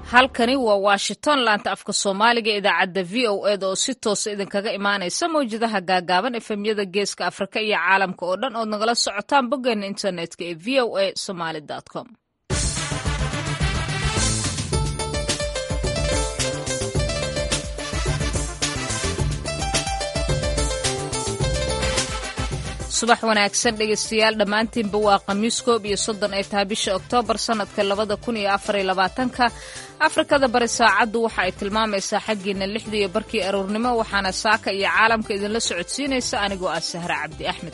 halkani waa washington laanta afka soomaaliga idaacadda v o eda oo si toosa idinkaga imaanaysa mawjadaha gaagaaban efemyada geeska afrika iyo caalamka oo dhan ood nagala socotaan boggeena internetka ee v o a somaly com subax wanaagsan dhegeystayaal dhammaantiinba waa khamiis koob iyo soddon ay tahay bisha oktoobar sannadka labada kun iyo afariyo labaatanka afrikada bari saacaddu waxa ay tilmaamaysaa xaggiina lixda iyo barkii aroornimo waxaana saaka iyo caalamka idinla socodsiinaysa anigoo ah sahre cabdi axmed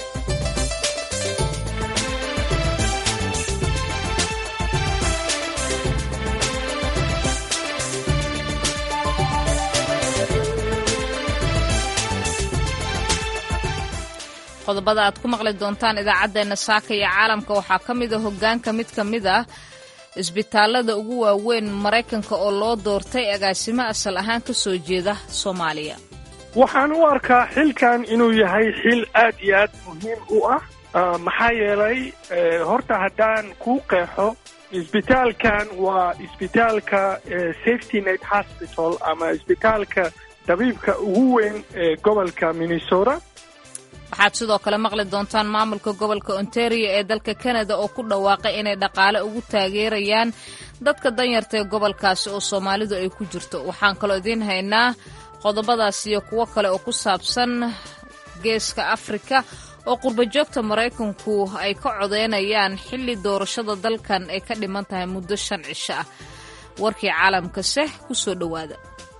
qodobada aad ku maqli doontaan idaacaddeenna saaka iyo caalamka waxaa ka mid a hoggaanka mid ka mid ah isbitaallada ugu waaweyn maraykanka oo loo doortay agaasimo asal ahaan ka soo jeeda soomaaliya waxaan u arkaa xilkan inuu yahay xil aad iyo aad muhiim u ah maxaa yeelay horta haddaan kuu qeexo isbitaalkan waa isbitaalka safety net hospital ama isbitaalka dabiibka ugu weyn ee gobolka minnesota waxaad sidoo kale maqli doontaan maamulka gobolka ontario ee dalka kanada oo ku dhawaaqay inay dhaqaale ugu taageerayaan dadka danyarta ee gobolkaasi oo soomaalidu ay ku jirto waxaan kaloo idiin haynaa qodobadaas iyo kuwo kale oo ku saabsan geeska afrika oo qurbajoogta maraykanku ay ka codeynayaan xilli doorashada dalkan ay ka dhiman tahay muddo shan cisho ah warkii caalamkase ku soo dhowaada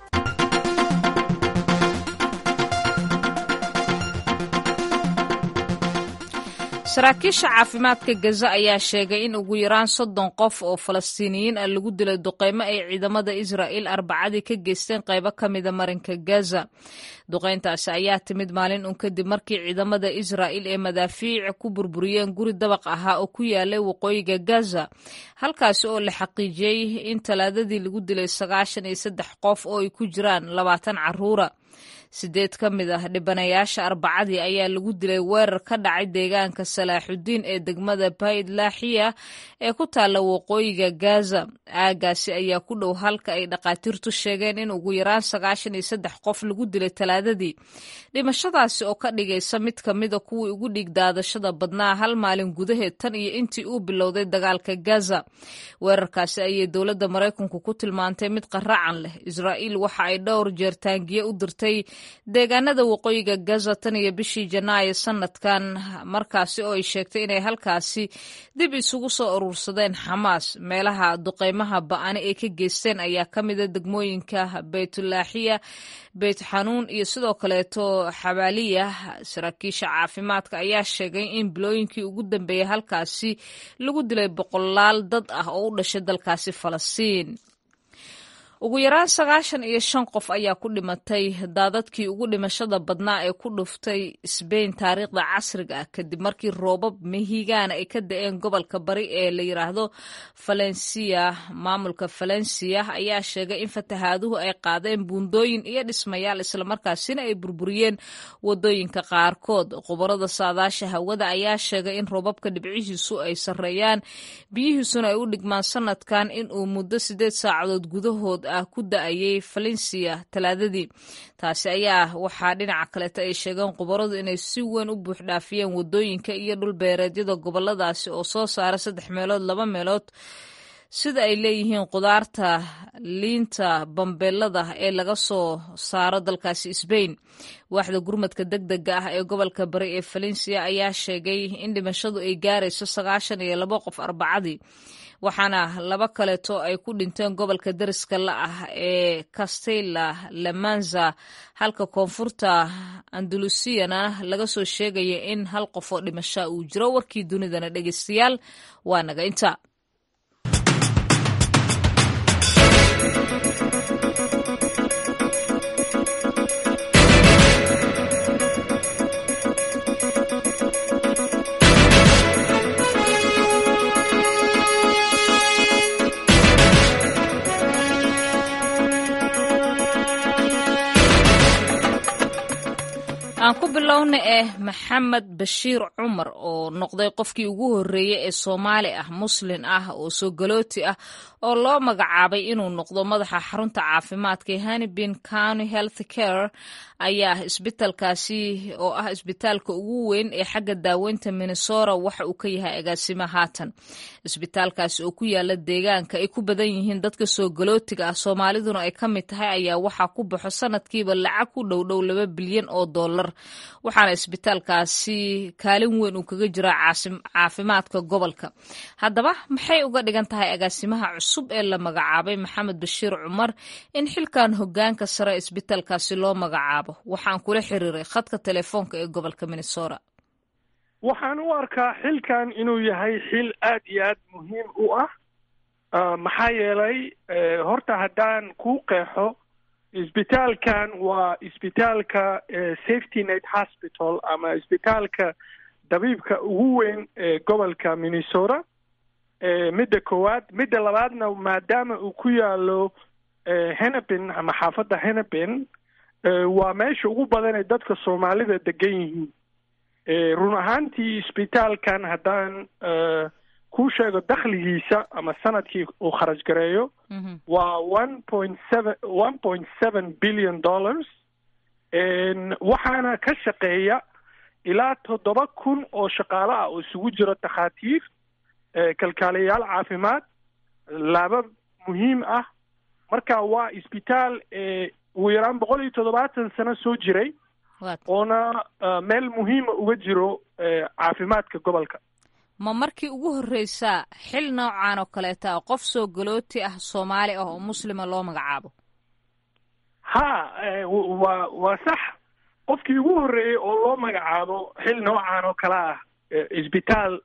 saraakiisha caafimaadka gaza ayaa sheegay in ugu yaraan soddon qof oo falastiiniyiin ah lagu dilay duqeymo ay ciidamada israa'iil arbacadii ka geysteen qaybo ka mida marinka gaza duqeyntaasi ayaa timid maalin un kadib markii ciidamada israa'iil ee madaafiic ku burburiyeen guri dabaq ahaa oo ku yaalay waqooyiga gaza halkaasi oo la xaqiijiyey in talaadadii lagu dilay sagaashan iyo saddex qof oo ay ku jiraan labaatan carruura sideed ka mid ah dhibanayaasha arbacadii ayaa lagu dilay weerar ka dhacay deegaanka salaaxudiin ee degmada bayd laaxiya ee ku taalla waqooyiga gaza aagaasi ayaa ku dhow halka ay dhakhaatiirtu sheegeen in ugu yaraan sagaashan iyo saddex qof lagu dilay talaadadii dhimashadaasi oo ka dhigaysa mid ka mida kuwii ugu dhiig daadashada badnaa hal maalin gudaheed tan iyo intii uu bilowday dagaalka gaza weerarkaasi ayay dowladda maraykanku ku tilmaantay mid qaracan leh israa'iil waxa ay dhowr jeer taangiye u dirtay deegaanada waqooyiga gaza tan iyo bishii janaayo sanadkan markaasi oo ay sheegtay inay halkaasi dib isugu soo urursadeen xamaas meelaha duqeymaha ba'ani ay ka geysteen ayaa ka mida degmooyinka baytulaaxiya beyt xanuun iyo sidoo kaleeto xabaaliya saraakiisha caafimaadka ayaa sheegay in bilooyinkii ugu dambeeyey halkaasi lagu dilay boqolaal dad ah oo u dhashay dalkaasi falastiin ugu yaraan sagaashan iyo shan qof ayaa ku dhimatay daadadkii ugu dhimashada badnaa ee ku dhuftay sbain taariikhda casriga ah kadib markii roobab mehigaana ay ka da-een gobolka bari ee la yiraahdo valencia maamulka valencia ayaa sheegay in fatahaaduhu ay qaadeen buundooyin iyo dhismayaal islamarkaasina ay burburiyeen wadooyinka qaarkood khubarada saadaasha hawada ayaa sheegay in roobabka dhibcihiisu ay sarreeyaan biyihiisuna ay u dhigmaan sanadkan inuu muddo sideed saacadood gudahood ah ku da-ayay valencia talaadadii taasi ayaa waxaa dhinaca kaleeta ay sheegeen khubaradu inay si weyn u buuxdhaafiyeen wadooyinka iyo dhulbeereedyada goboladaasi oo soo saara saddex meelood laba meelood sida ay leeyihiin khudaarta liinta bambeelada ee laga soo saaro dalkaasi sbain waaxda gurmadka deg dega ah ee gobolka bari ee valencia ayaa sheegay in dhimashadu ay gaarayso sagaashan iyo labo qof arbacadii waxaana laba kaleeto ay ku dhinteen gobolka dariska la ah ee castella lamanza halka koonfurta andalusiyana laga soo sheegaya in hal qof oo dhimasha uu jiro warkii dunidana dhegeystayaal waa naga inta aan ku bilowna eh maxamed bashiir cumar oo noqday qofkii ugu horreeyey ee soomaali ah muslin ah oo soo galooti ah oo loo magacaabay inuu noqdo madaxa xarunta caafimaadka ee hanibin county health care ayaa isbitaalkaasi oo ah isbitaalka ugu weyn ee xagga daaweynta minnesota waxa uu ka yahay agaasimo haatan isbitaalkaasi oo ku yaala deegaanka ay ku badan yihiin dadka soo galootiga ah soomaaliduna ay ka mid tahay ayaa waxaa ku baxo sanadkiiba lacag ku dhowdhow laba bilyan oo dollar waxaana isbitaalkaasi kaalin weyn uu kaga jiraa caafimaadka gobolka haddaba maxay uga dhigan tahay agaasimaha cusub ee la magacaabay maxamed bashiir cumar in xilkan hogaanka sare isbitaalkaasi loo magacaabo waxaan kula xiriiray khadka telefoonka ee gobolka minnesota waxaan u arkaa xilkan inuu yahay xil aad iyo aad muhiim u ah maxaa yeelay horta haddaan kuu qeexo isbitaalkan waa isbitaalka safety net hospital ama isbitaalka dabiibka ugu weyn ee gobolka minnesota midda koowaad midda labaadna maadaama uu ku yaalo henepin ama xaafadda henepin waa meesha ugu badan ee dadka soomaalida degan yihiin run ahaantii isbitaalkan haddaan kuu sheego dakhligiisa ama sanadkii uu kharaj gareeyo waa one point seven one point seven billion dollars waxaana ka shaqeeya ilaa toddoba kun oo shaqaale ah oo isugu jiro takhaatiir kalkaaliyayaal caafimaad laaba muhiim ah marka waa isbitaal ugu yaraan boqol iyo toddobaatan sano soo jiray oona meel muhiima uga jiro caafimaadka gobolka ma markii ugu horreysaa xil noocan oo kaleeta qof soo galooti ah soomaali ah oo muslima loo magacaabo ha waa waa sax qofkii ugu horreeyey oo loo magacaabo xil noocan oo kale ah isbitaal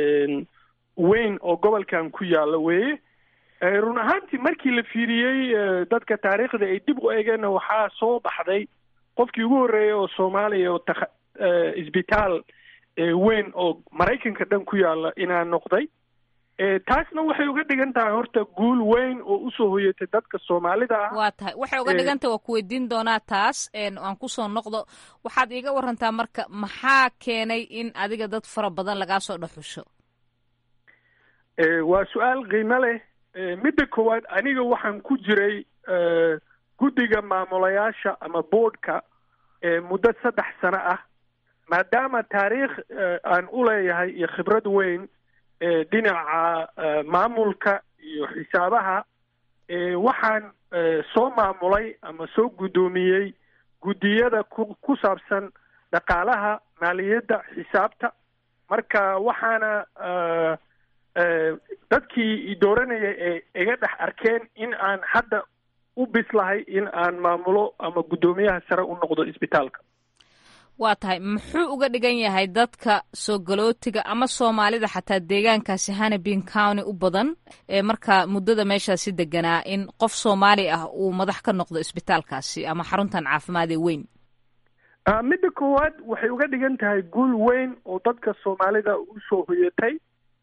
weyn oo gobolkan ku yaalla weeye run ahaantii markii la fiiriyey dadka taariikhda ay dib u eegeenna waxaa soo baxday qofkii ugu horreeyey oo soomaaliya oo ta isbitaal weyn oo maraykanka dhan ku yaalla inaa noqday taasna waxay uga dhigan tahay horta guul weyn oo usoo hoyatay dadka soomaalida ah waa tahay waxay uga dhigan tahay waa ku weydiin doonaa taas aan kusoo noqdo waxaad iiga warantaa marka maxaa keenay in adiga dad fara badan lagaa soo dhexusho waa su-aal qiimo leh midda koowaad aniga waxaan ku jiray guddiga maamulayaasha ama boardka muddo saddex sano ah maadaama taariikh aan u leeyahay iyo khibrad weyn dhinaca maamulka iyo xisaabaha waxaan soo maamulay ama soo guddoomiyey guddiyada ku ku saabsan dhaqaalaha maaliyadda xisaabta marka waxaana dadkii dooranaya ee iga dhex arkeen in aan hadda u bislahay in aan maamulo ama guddoomiyaha sare u noqdo isbitaalka waa tahay muxuu uga dhigan yahay dadka soo galootiga ama soomaalida xataa deegaankaasi hanabin county u badan ee markaa muddada meeshaasi deganaa in qof soomaali ah uu madax ka noqdo isbitaalkaasi ama xaruntan caafimaad ee weyn midda koowaad waxay uga dhigan tahay guul weyn oo dadka soomaalida usoo hoyatay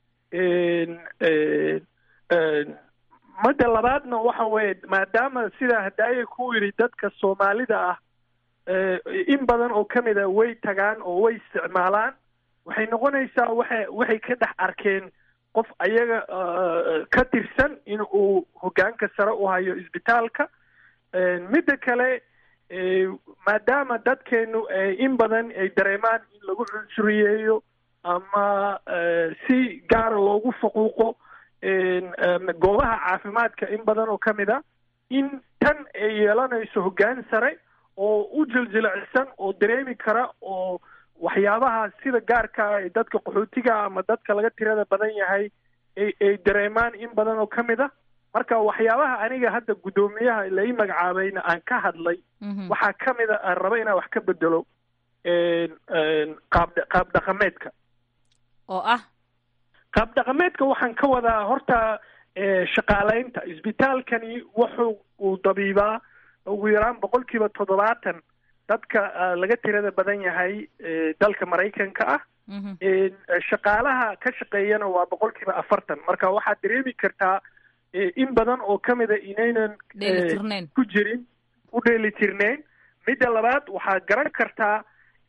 midda labaadna waxa weeye maadaama sidaa hadaaye ku yidhi dadka soomaalida ah in badan oo ka mida way tagaan oo way isticmaalaan waxay noqonaysaa waxay waxay ka dhex arkeen qof ayaga ka tirsan in uu hoggaanka sare u hayo isbitaalka midda kale maadaama dadkeenu in badan ay dareemaan in lagu cunsuriyeeyo ama si gaara loogu faquuqo goobaha caafimaadka in badan oo ka mid a in tan ay yeelanayso hoggaan sare oo u jiljilacsan oo dareemi kara oo waxyaabaha sida gaarkaa ee dadka qaxootiga ama dadka laga tirada badan yahay ay ay dareemaan in badan oo ka mid a marka waxyaabaha aniga hadda guddoomiyaha la ii magacaabayna aan ka hadlay waxaa ka mid a aan raba inaan wax ka bedelo qaab qaab dhaqameedka oo ah qaab dhaqameedka waxaan ka wadaa horta shaqaaleynta isbitaalkani wuxuu uu dabiibaa ugu yaraan boqol kiiba toddobaatan dadka laga tirada badan yahay dalka maraykanka ah shaqaalaha ka shaqeeyana waa boqol kiiba afartan marka waxaad dareemi kartaa in badan oo ka mida inaynan ku jirin u dheelitirneyn midda labaad waxaad garan kartaa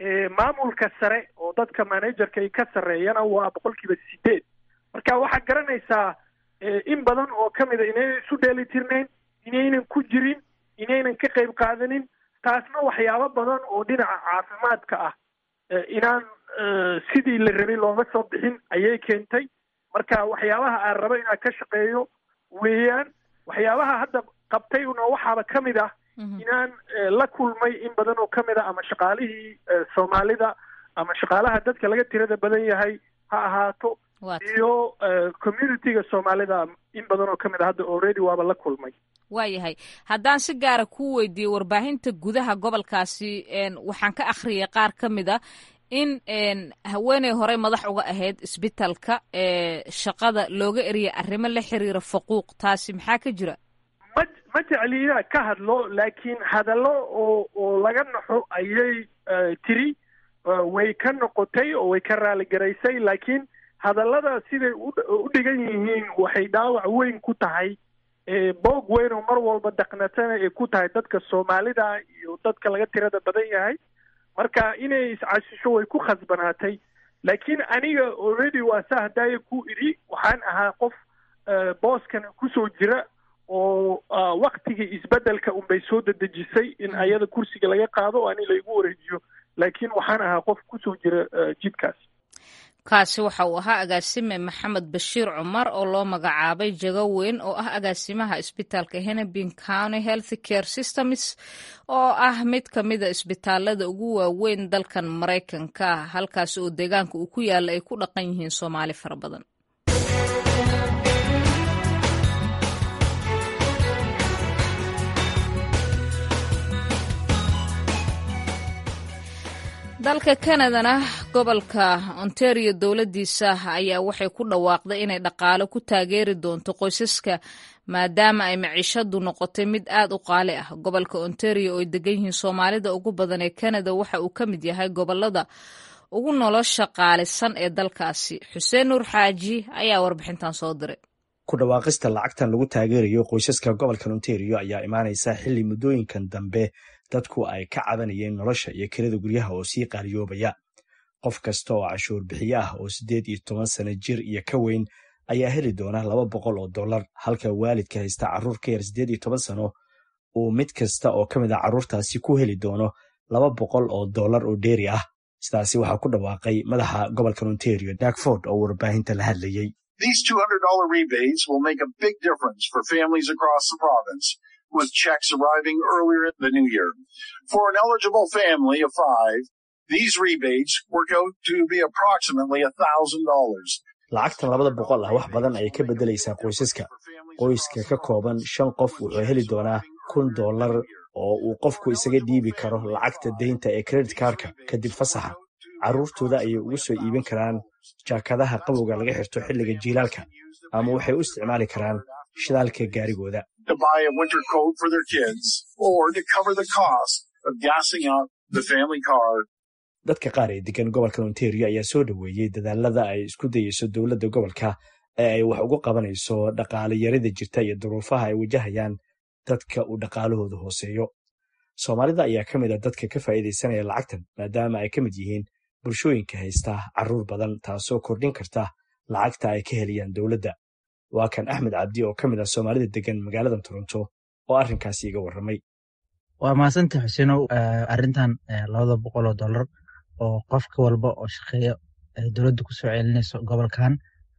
maamulka sare oo dadka managerka ay ka sarreeyana waa boqolkiiba sideed marka waxaad garanaysaa in badan oo ka mida inaynan isu dheeli tirnayn inaynan ku jirin inaynan ka qayb qaadanin taasna waxyaabo badan oo dhinaca caafimaadka ah inaan sidii la rabay looga soo bixin ayay keentay marka waxyaabaha aan rabo inaan ka shaqeeyo weeyaan waxyaabaha hadda qabtay una waxaaba ka mid ah inaan la kulmay in badan oo ka mid ah ama shaqaalihii soomaalida ama shaqaalaha dadka laga tirada badan yahay ha ahaato iyo communitiga soomaalida in badan oo ka mid a hadda already waaba la kulmay waayahay haddaan si gaara kuu weydiiyey warbaahinta gudaha gobolkaasi waxaan ka akhriyay qaar ka mid a in haweeney horey madax uga ahayd isbitalka shaqada looga eriyay arrimo la xiriira faquuq taasi maxaa ka jira ma ma jecli inaan ka hadlo laakiin hadallo oo oo laga naxo ayay tiri way ka noqotay oo way ka raaligaraysay laakiin hadallada siday u dhigan yihiin waxay dhaawac weyn ku tahay boog weyn oo mar walba daqnatana ay ku tahay dadka soomaalida iyo dadka laga tirada badan yahay marka inay iscasisho way ku khasbanaatay laakiin aniga already waa sa haddaaya ku idhi waxaan ahaa qof booskan kusoo jira oo waktigii isbeddelka unbay soo dedejisay in ayada kursiga laga qaado oo ani laygu wareejiyo laakiin waxaan ahaa qof kusoo jira jidkaas kaasi waxa uu ahaa agaasime maxamed bashiir cumar oo loo magacaabay jago weyn oo ah agaasimaha isbitaalka hennepin county health care systems oo ah mid ka mida isbitaalada ugu waaweyn dalkan maraykanka halkaasi oo deegaanka uu ku yaalla ay ku dhaqan yihiin soomaali fara badan dalka kanadana gobolka ontario dowladdiisa ayaa waxay ku dhawaaqday inay dhaqaalo ku taageeri doonto qoysaska maadaama ay maciishadu noqotay mid aad u qaali ah gobolka ontario oo ay degan yihiin soomaalida ugu badan ee kanada waxa uu ka mid yahay gobolada ugu nolosha qaalisan ee dalkaasi xuseen nuur xaaji ayaa warbixintan soo diray ku dhawaaqista lacagtan lagu taageerayo qoysaska gobolka ontario ayaa imaanaysa xilli muddooyinkan dambe dadku ay ka cabanayeen nolosha iyo kelida guryaha oo sii qaaliyoobaya qof kasta oo cashuur bixiye ah oo siddeed iyo toban sano jir iyo ka weyn ayaa heli doona laba boqol oo dollar halka waalidka haysta carruur ka yar siddeed iyo toban sano uu mid kasta oo ka mid a carruurtaasi ku heli doono laba boqol oo dollar oo dheeri ah sidaasi waxaa ku dhawaaqay madaxa gobolka ontario dakford oo warbaahinta la hadlayey These $200 rebates will make a big difference for families across the province, with checks arriving earlier in the new year. For an eligible family of five, these rebates work out to be approximately $1,000. lacagtan labada boqol ah wax badan ayay ka beddelaysaa qoysaska qoyska ka kooban shan qof wuxuu heli doonaa kun dollar oo uu qofku isaga dhiibi karo lacagta deynta ee credit kaarka kadib fasaxa carruurtooda ayay ugu soo iibin karaan jaakadaha qabowga laga xirto xilliga jiilaalka ama waxay u isticmaali karaan shidaalka gaarigooda to buy a winter coat for their kids or to cover the cost of gassing up the family car. dadka qaar ee degan gobolka ontario ayaa soo dhoweeyey dadaalada ay isku dayeyso dowladda gobolka ee ay wax ugu qabanayso dhaqaale yarida jirta iyo duruufaha ay wajahayaan dadka uu dhaqaalahooda hooseeyo soomaalida ayaa ka mid a dadka ka faa'iidaysanaya lacagtan maadaama ay ka mid yihiin bulshooyinka haysta carruur badan taasoo kordhin karta lacagta ay ka helayaan dowladda waa kan axmed cabdi oo ka mid ah soomaalida degan magaalada toronto oo arrinkaasi iga warramay waa mahadsanta xuseenow arrintan labada boqol oo dollar oo qofka walba oo shaqeeya dowladda kusoo celinayso gobolkan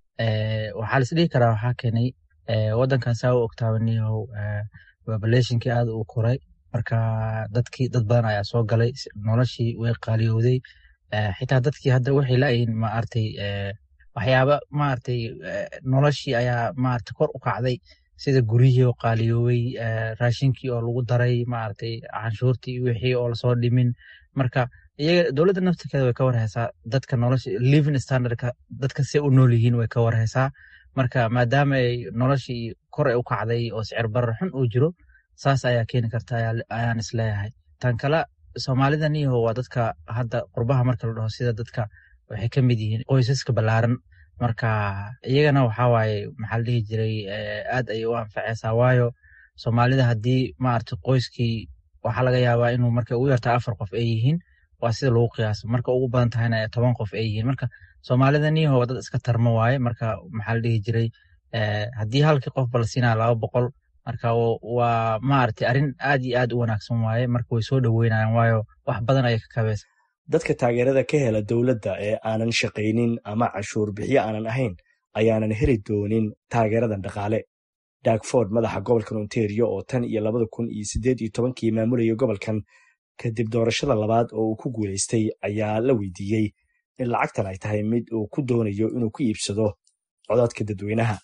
waxaa la isdhihi karaa waxaa keenay waddankan saa u ogtaabaniyahow populationkii aad uu koray marka dadkii dad badan ayaa soo galay noloshii way qaaliyowday xitaa dadkii hadda waxay laayihiin maaragtay waxyaaba maaragtay noloshii ayaa maaragtay kor u kacday sida guryihii oo qaaliyoobay raashinkii oo lagu daray maaragtay canshuurtii wixii oo lasoo dhimin marka iyaga dowladda naftirkeeda way ka warhaysaa dadka nolosha living standardka dadka si u nool yihiin way ka warhaysaa marka maadaama ay noloshii kor ay u kacday oo sicir barar xun uu jiro saas ayaa keeni karta ayaan isleeyahay tan kale soomaalidan iyo waa dadka hadda qurbaha marka la dhaho sida dadka waxay ka mid yihiin qoysaska ballaaran marka iyagana waxaa waaye maxaa la dhihi jiray aad ayay u anfacaysaa waayo soomaalida haddii maaragtay qoyskii waxaa laga yaabaa inuu marka ugu yartaa afar qof ay yihiin waa sida lagu qiyaaso marka ugu badan tahayna toban qof ay yihiin marka soomaalida niyaho waa dad iska tarmo waaye marka maxaa la dhihi jiray haddii halkii qof bala siinaya laba boqol marka waa maaragtay arrin aad iyo aad u wanaagsan waaye marka way soo dhoweynayaan waayo wax badan ayay ka kabeysa dadka taageerada ka hela dowladda ee aanan shaqaynin ama canshuur bixiyo aanan ahayn ayaanan heli doonin taageeradan dhaqaale dagford madaxa gobolkan ontario oo tan iyo labada kun iyo siddeed iyo tobankii maamulayay gobolkan kadib doorashada labaad oo uu ku guulaystay ayaa la weydiiyey in lacagtan ay tahay mid uu ku doonayo inuu ku iibsado codadka dadweynaha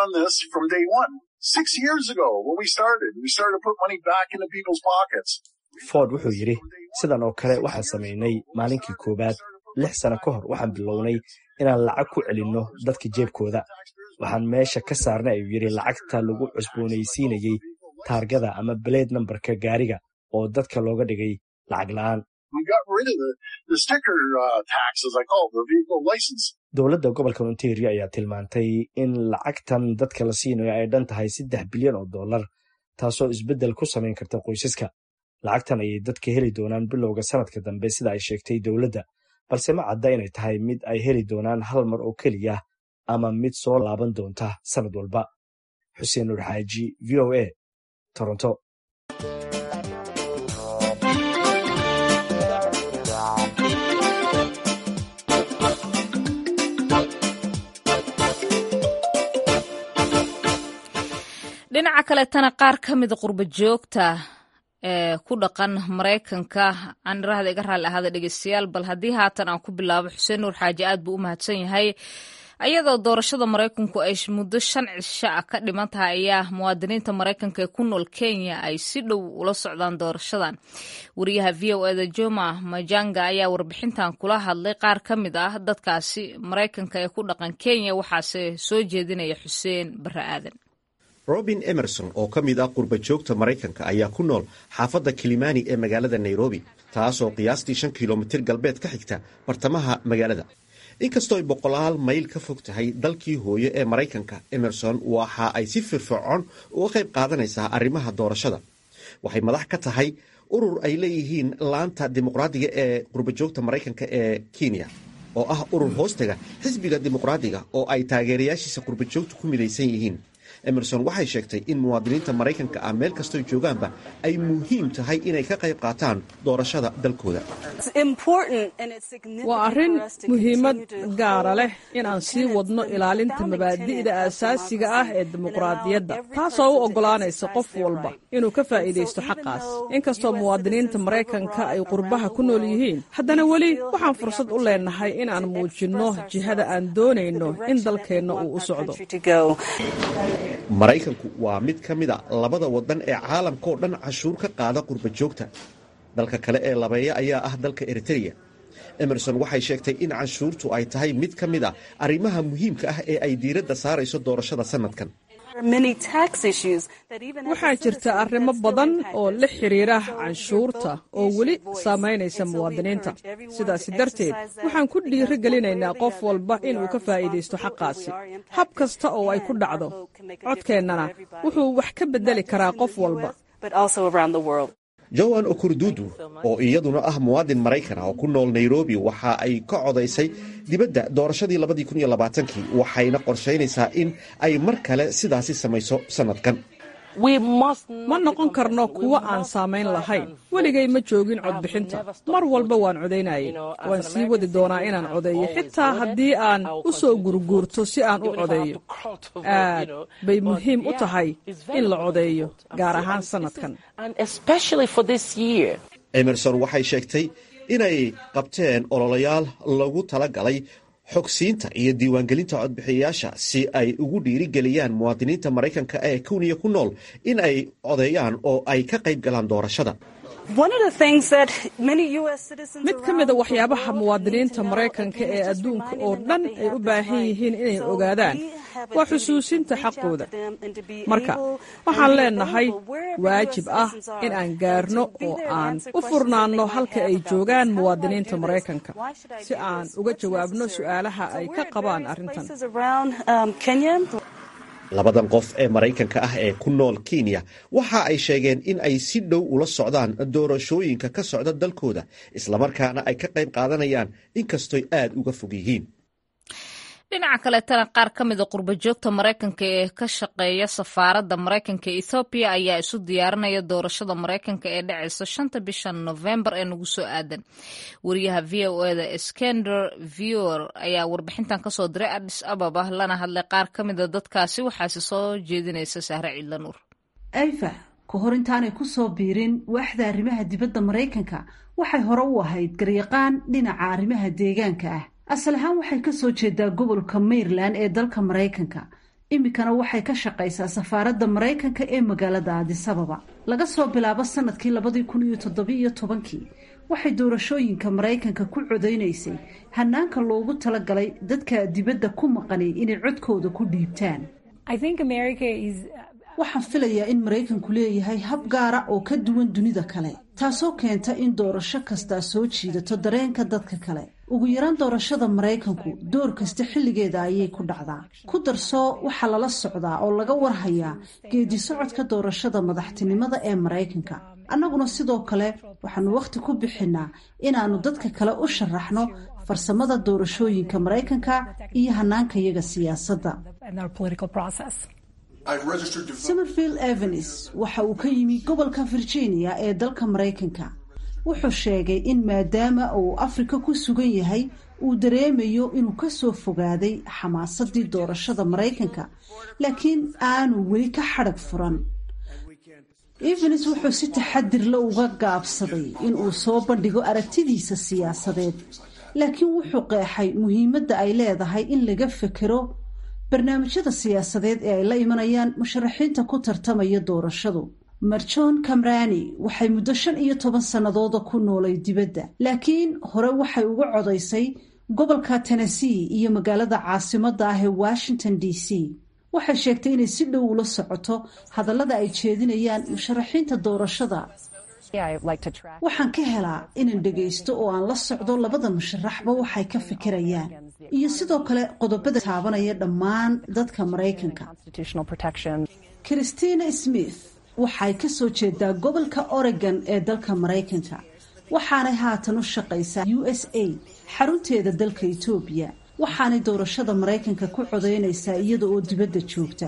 ford wuxuu yidhi sidan oo kale waxaan samaynay maalinkii koowaad lix sano ka hor waxaan bilownay inaan lacag ku celinno dadka jeebkooda waxaan meesha ka saarnay ayuu yidhi lacagta lagu cusboonaysiinayey taargada ama beleed nambarka gaariga oo dadka looga dhigay lacag la'aan dowladda gobolka ontario ayaa tilmaantay in lacagtan dadka la siinayo ay dhan tahay saddex bilyan oo dollar taasoo isbeddel ku samayn karta qoysaska lacagtan ayay dadka heli doonaan bilowga sanadka dambe sida ay sheegtay dowladda balse ma cadda inay tahay mid ay heli doonaan hal mar oo keliya ama mid soo laaban doonta sanad walba xuseen nuur xaaji v o a toronto dhinaca kaletana qaar ka mida qurba joogta ee ku dhaqan maraykanka aan irahda iga raalli ahaada dhegeystayaal bal haddii haatan aan ku bilaabo xuseen nuur xaaji aad buu u mahadsan yahay ayadoo doorashada maraykanku ay muddo shan cisho ah ka dhiman tahay ayaa muwaadiniinta maraykanka ee ku nool kenya ay si dhow ula socdaan doorashadan wariyaha v o eda joma majanga ayaa warbixintan kula hadlay qaar ka mid ah dadkaasi maraykanka ee ku dhaqan kenya waxaase soo jeedinaya xuseen barre aadan robin emerson oo ka mid ah qurba joogta maraykanka ayaa ku nool xaafadda kilimani ee magaalada nairobi taasoo qiyaastii shan kilomitir galbeed ka xigta bartamaha magaalada inkastoo ay boqolaal mayl ka fog tahay dalkii hooyo ee maraykanka emerson waxa ay si firfircoon uga qayb qaadanaysaa arrimaha doorashada waxay madax ka tahay urur ay leeyihiin laanta dimuqraadiga ee qurbajoogta maraykanka ee kenya oo ah urur hoostaga xisbiga dimuqraadiga oo ay taageerayaashiisa qurbajoogtu ku midaysan yihiin emerson waxay sheegtay in muwaadiniinta maraykanka ah meel kastoo joogaanba ay muhiim tahay inay ka qayb qaataan doorashada dalkooda waa arrin muhiimad gaara leh inaan sii wadno ilaalinta mabaadi'da aasaasiga ah ee dimuqraadiyadda taasoo u oggolaanaysa qof walba inuu ka faa'iidaysto xaqaas inkastoo muwaadiniinta maraykanka ay qurbaha ku nool yihiin haddana weli waxaan fursad u leenahay inaan muujinno jihada aan doonayno in dalkeenna uu u socdo maraykanku waa mid ka mid a labada waddan ee caalamka oo dhan cashuur ka qaada qurba joogta dalka kale ee labeeya ayaa ah dalka eritreya emerson waxay sheegtay in canshuurtu ay tahay mid ka mid a arrimaha muhiimka ah ee ay diiradda saarayso doorashada sannadkan waxaa jirta arrimo badan oo la xiriira canshuurta oo weli saamaynaysa muwaadiniinta sidaasi darteed waxaan ku dhiiri gelinaynaa qof walba inuu ka faa'iidaysto xaqaasi hab kasta oo ay ku dhacdo codkeennana wuxuu wax ka beddeli karaa qof walba joan okurdudu oo iyaduna ah muwaadin maraykan oo ku nool nairobi waxa ay ka codaysay dibadda doorashadii kii waxayna qorshaynaysaa in ay mar kale sidaasi samayso sannadkan ma noqon karno kuwo aan saamayn lahayn weligay ma joogin codbixinta mar walba waan codaynayay waan sii wadi doonaa inaan codeeyo xitaa haddii aan u soo gurguurto si aan u codeeyo aad bay muhiim u tahay in la codeeyo gaar ahaan sannadkan emerson waxay sheegtay inay qabteen ololayaal lagu tala galay xogsiinta iyo diiwaangelinta codbixiyayaasha si ay ugu dhiirigeliyaan muwaadiniinta maraykanka ee kuniya ku nool in ay codeeyaan oo ay ka qayb galaan doorashada mid ka mida waxyaabaha muwaadiniinta maraykanka ee adduunka oo dhan ay u baahan yihiin inay ogaadaan waa xusuusinta xaqooda marka waxaan leenahay waajib ah in aan gaarno oo aan u furnaanno halka ay joogaan muwaadiniinta maraykanka si aan uga jawaabno su'aalaha ay ka qabaan arrintan labadan qof ee maraykanka ah ee ku nool kenya waxa ay sheegeen in ay si dhow ula socdaan doorashooyinka ka socda dalkooda islamarkaana ay ka qayb qaadanayaan inkastoy aad uga fog yihiin dhinaca kaleetana qaar ka mida qurba joogta maraykanka ee ka shaqeeya safaaradda maraykanka ee ethoobiya ayaa isu diyaarinaya doorashada maraykanka ee dhacaysa shanta bisha nofembar ee nagu soo aadan wariyaha v o eda skender viewer ayaa warbixintan kasoo diray adis ababa lana hadlay qaar ka mida dadkaasi waxaase soo jeedinaysa sahre ciidla nuur ayfa ka hor intaanay kusoo biirin waaxda arrimaha dibadda maraykanka waxay hore u ahayd garyaqaan dhinaca arrimaha deegaanka ah asal ahaan waxay ka soo jeedaa gobolka maryland ee dalka maraykanka iminkana waxay ka shaqaysaa safaaradda maraykanka ee magaalada aadisababa laga soo bilaabo sanadkii labadii kun iyo toddobiiyo tobankii waxay doorashooyinka maraykanka ku codaynaysay hanaanka loogu talagalay dadka dibadda ku maqanay inay codkooda ku dhiibtaan waxaan filayaa in maraykanku leeyahay hab gaara oo ka duwan dunida kale taasoo keenta in doorasho kastaa soo jiidato dareenka dadka kale ugu yaraan doorashada maraykanku door kasta xilligeeda ayay ku dhacdaa ku darsoo waxaa lala socdaa oo laga warhayaa geedi socodka doorashada madaxtinimada ee maraykanka annaguna sidoo kale waxaanu wakhti ku bixinnaa inaannu dadka kale u sharaxno farsamada doorashooyinka maraykanka iyo hanaankayaga siyaasadda somerfield evenis waxa uu ka yimi gobolka virginia ee dalka maraykanka wuxuu sheegay in maadaama uu afrika ku sugan yahay uu dareemayo inuu kasoo fogaaday xamaasadii doorashada maraykanka laakiin aanu weli ka xadhag furan evenis wuxuu si taxadir la uga gaabsaday inuu soo bandhigo aragtidiisa siyaasadeed laakiin wuxuu qeexay muhiimadda ay leedahay in laga fekero barnaamijyada siyaasadeed ee ay la imanayaan musharaxiinta ku tartamaya doorashadu marjon kamrani waxay muddo shan iyo toban sannadooda ku noolay dibadda laakiin hore waxay uga codaysay gobolka tennessee iyo magaalada caasimadda ah ee washington d c waxay sheegtay inay si dhow ula socoto hadallada ay jeedinayaan musharaxiinta doorashada waxaan ka helaa inaan dhegaysto oo aan la socdo labada musharaxba waxay ka fikirayaan iyo sidoo kale qodobada taabanaya dhammaan dadka maraykanka christina smith waxay ka soo jeedaa gobolka oregon ee dalka maraykanka waxaanay haatan u shaqaysaa u s a xarunteeda dalka etoobiya waxaanay doorashada maraykanka ku codaynaysaa iyada oo dibadda joogta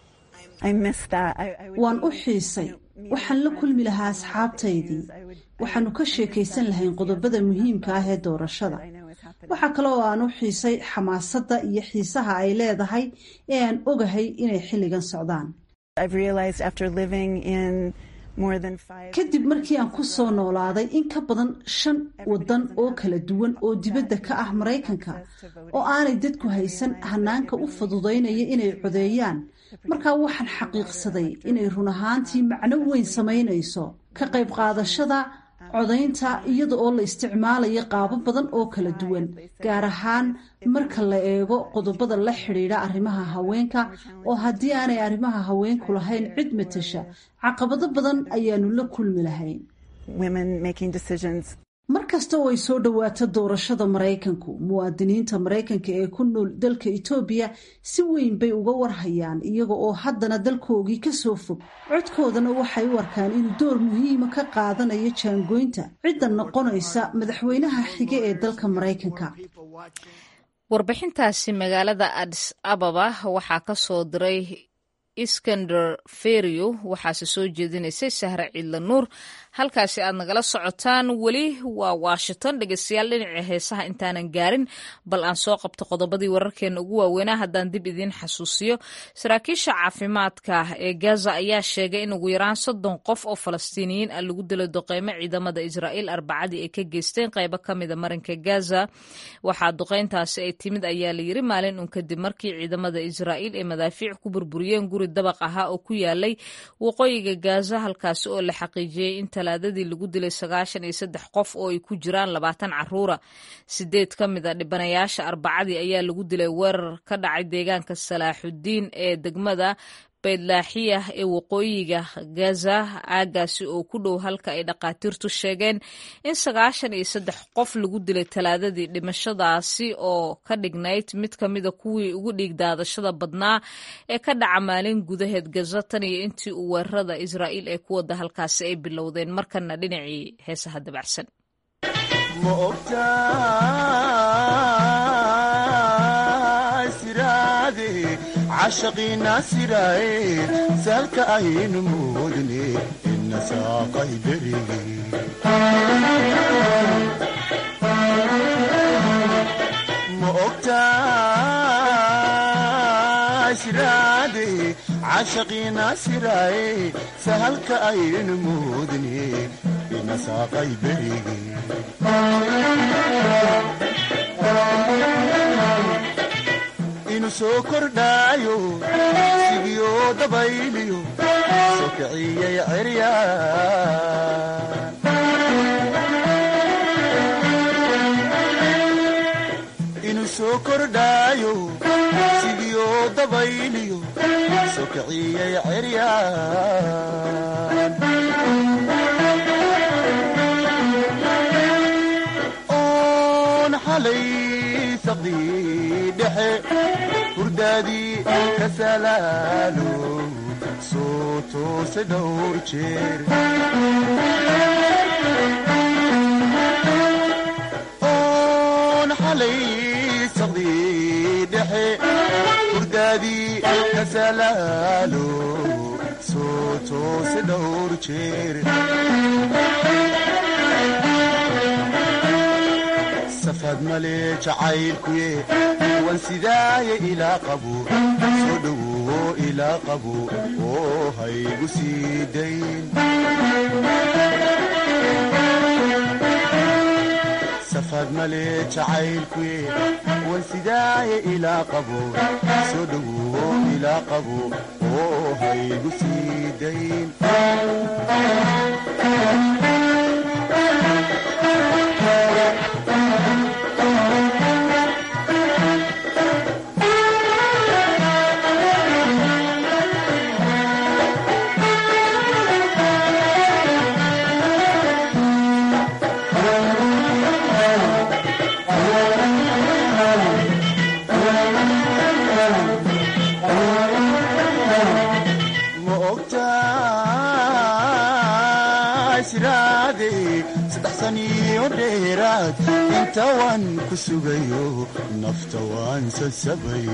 waan u xiisay waxaan la kulmi lahaa asxaabtaydii waxaanu ka sheekaysan lahayn qodobada muhiimka ah ee doorashada waxaa kale oo aan u xiisay xamaasadda iyo xiisaha ay leedahay ee aan ogahay inay xilligan socdaan kadib markii aan ku soo noolaaday in ka badan shan waddan oo kala duwan oo dibadda ka ah maraykanka oo aanay dadku haysan hanaanka u fududaynaya inay codeeyaan markaa waxaan xaqiiqsaday inay run ahaantii macno weyn samaynayso ka qayb qaadashada codaynta iyada oo la isticmaalayo qaabo badan oo kala duwan gaar ahaan marka la eego qodobada la xidhiidha arrimaha haweenka oo haddii aanay arrimaha haweenku lahayn cid matasha caqabado badan ayaanu la kulmi lahayn mar kasta oo ay soo dhowaato doorashada maraykanku muwaadiniinta maraykanka ee ku nool dalka etoobiya si weyn bay uga warhayaan iyaga oo haddana dalkoogii kasoo fog codkoodana waxay u arkaan inuu door muhiima ka qaadanayo jaangoynta cidda noqonaysa madaxweynaha xige ee dalka maraykanka warbixintaasi magaalada adis ababa waxaa ka soo diray iskander ferio waxaase soo jeedinaysay sahre ciidla nuur halkaasi aad nagala socotaan weli waa washington dhegeystayaal dhinaca heesaha intaanan gaarin bal aan soo qabto qodobadii wararkeena ugu waaweynaa haddaan dib idiin xasuusiyo saraakiisha caafimaadka ee gaza ayaa sheegay in ugu yaraan soddon qof oo falastiiniyiin ah lagu dilo duqeymo ciidamada israa'iil arbacadii ay ka geysteen qaybo ka mida marinka gaza waxaa duqeyntaasi ay timid ayaa la yiri maalin un kadib markii ciidamada israa'iil ay madaafiic ku burburiyeen guri dabaq ahaa oo ku yaalay waqooyiga gaza halkaasi oo la xaqiijiyey in talaadadii lagu dilay sagaashan iyo saddex qof oo ay ku jiraan labaatan caruura sideed ka mid a dhibanayaasha arbacadii ayaa lagu dilay weerar ka dhacay deegaanka salaaxudiin ee degmada baydlaaxiyah ee waqooyiga gaza aagaasi oo ku dhow halka ay dhakhaatiirtu sheegeen in sagaashan iyo saddex qof lagu dilay talaadadii dhimashadaasi oo ka dhignayd mid ka mida kuwii ugu dhiig daadashada badnaa ee ka dhaca maalin gudaheed gaza tan iyo intii uu weerarada israa'iil ee ku wada halkaasi ay bilowdeen markana dhinacii heesaha dabacsan cashaqiina siraaye saalka aynu moodne ina saaqay berige ma ogtaa siraade cashaqiina siraaye sahalka aynu moodne ina saaqay berige inu soo kordhaayo sigiyo dabayliyo soo kiciyay cerya inu soo kordhaayo sigiyo dabayliyo soo kiciyay cerya oon xalay saqdii dhexe hurdaadii ka salaalo soo toose dhowr jeer oon xalay saqdii dhexe hurdaadii ka salaalo soo toose dhowr jeer safad male jacaylkuye wan sidaaye ilaa qabo soo dhowo ilaa qabo oo haygu sii dayn safad male jacaylkuye wan sidaaye ilaa qabo soo dhowo ilaa qabo oo haygu sii dayn ma ogtaa siraade saddex saniyo dheeraad inta waan ku sugayo nafta waan sasabay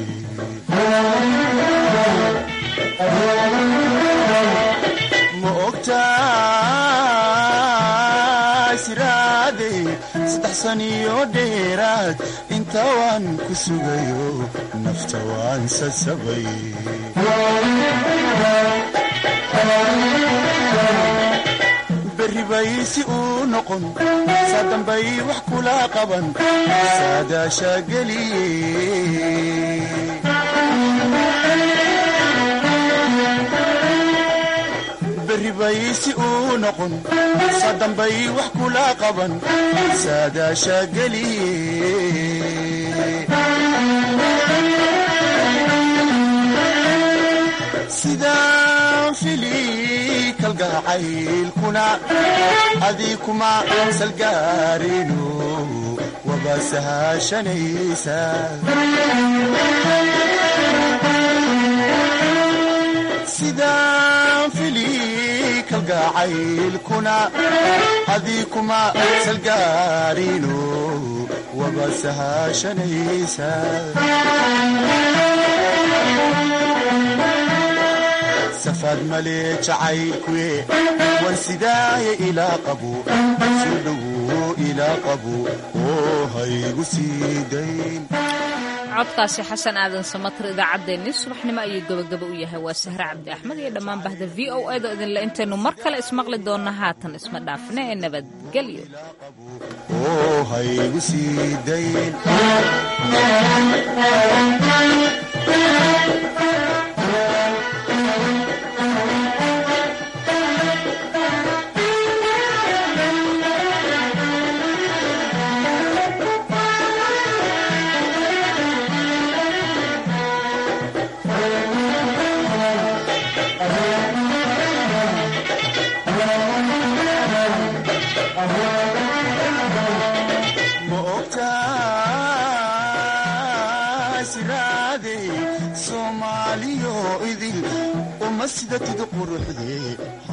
ma ogtaa siraade saddex saniyo dheeraad inta waan ku sugayo nafta waan sasabay berri bay si uu noqon saa dambay wax kula qaban saadaasha geliye berri bay si uu noqon saa dambay wax kula qaban saadaasha geliye sidaan fili kalgacaylkuna adii kuma salgaarino waba sahashanaysa sidaan fili kalgacaylkuna adii kuma salgaarino waba sahashanaysa safad male jacaylkuye wan sidaaye ilaa qabo soo dhowo ilaa qabo oo haygu sii dayn codkaasi xasan aadan samatir idaacaddeenii subaxnimo ayuu gabagaba u yahay waa sahre cabdi axmed iyo dhammaan bahda v o edo idinle intaynu mar kale ismaqli doonna haatan isma dhaafne ee nabadgelyo oo haygu sii dayn ma sidatid quruxdee